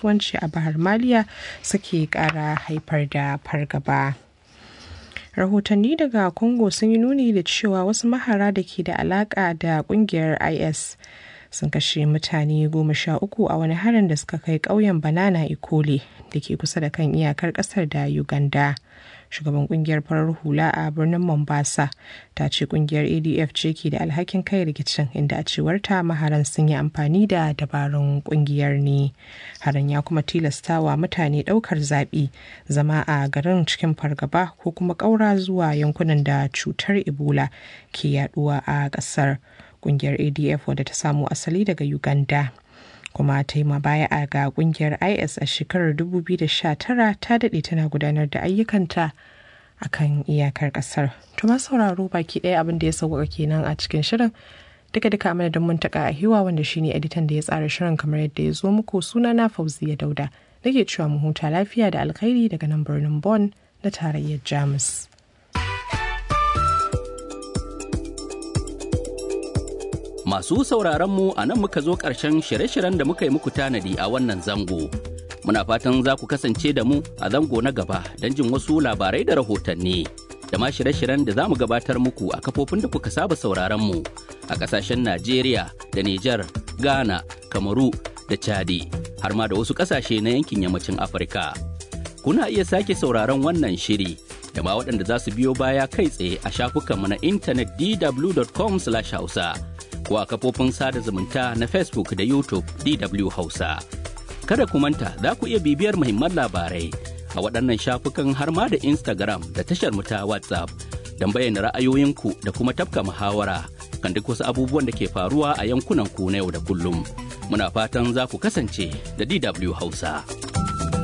kasuwanci a bahar maliya suke kara haifar da fargaba. rahotanni daga congo sun yi nuni da cewa wasu mahara da ke da alaka da kungiyar is sun kashe mutane goma sha uku a wani harin da suka kai ƙauyen banana ikole da ke kusa da kan iyakar ƙasar da uganda shugaban kungiyar farar hula a birnin mombasa ta ce kungiyar adf ce ke da alhakin kai rikicin inda a cewarta maharan sun yi amfani da dabarun kungiyar ne haran ya kuma tilastawa mutane daukar zaɓi zama a garin cikin fargaba ko kuma ƙaura zuwa yankunan da cutar ebola ke yaduwa a ƙasar kungiyar adf wadda ta samo asali daga uganda kuma ta yi baya a ga kungiyar is a shekarar 2019 ta daɗe tana gudanar da ayyukanta a kan iyakar ƙasar to ma sauraro baki ɗaya abin da ya sauƙaƙa kenan a cikin shirin duka duka mana don mun taƙa a hiwa wanda shine editan da ya tsara shirin kamar yadda ya zo muku suna na fauziya dauda nake cewa mu huta lafiya da alkhairi daga nan birnin Bon na tarayyar jamus Masu sauraronmu a nan muka zo ƙarshen shirye-shiryen da muka yi muku tanadi a wannan zango. Muna fatan za ku kasance da mu a zango na gaba don jin wasu labarai da rahotanni. Da ma shirye-shiryen da za mu gabatar muku a kafofin da kuka saba sauraronmu a ƙasashen Najeriya da Nijar, Ghana, Kamaru da Chadi, har ma da wasu ƙasashe na yankin yammacin Afirka. Kuna iya sake sauraron wannan shiri da ma waɗanda za su biyo baya kai tsaye a shafukanmu na intanet dw.com/hausa. ko a kafofin sada zumunta na Facebook da YouTube DW Hausa. Kada ku manta za ku iya bibiyar muhimman labarai a waɗannan shafukan har ma da Instagram da tashar mu ta WhatsApp don bayyana ra'ayoyinku da kuma tafka muhawara kan duk wasu abubuwan da ke faruwa a yankunan ku na yau da kullum. Muna fatan za ku kasance da DW Hausa.